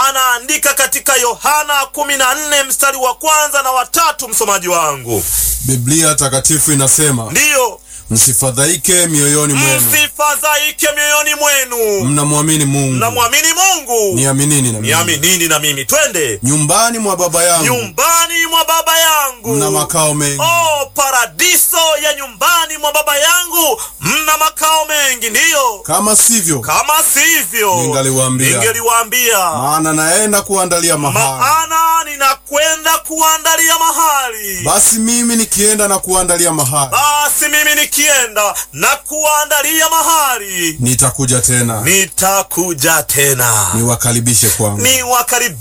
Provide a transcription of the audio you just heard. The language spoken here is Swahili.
anaandika katika Yohana 14 mstari wa kwanza na watatu. Msomaji wangu, Biblia takatifu inasema, ndiyo msifadhaike mioyoni mwenu, msifadhaike mioyoni mwenu, mnamwamini Mungu, mnamwamini Mungu, niaminini na mimi. niaminini na mimi. Twende Nyumbani mwa Baba yangu nyumbani mwa baba yangu mna makao mengi, Oh, paradiso ya nyumbani mwa baba yangu mna makao mengi. Ndiyo, kama sivyo, kama sivyo Ningaliwaambia. ningeliwaambia, maana naenda kuandalia mahali. maana ninakwenda kuandalia mahali. Basi mimi nikienda na kuandalia mahali, Basi mimi nikienda na kuandalia mahali, nitakuja tena nitakuja tena niwakaribishe kwangu. niwakaribishe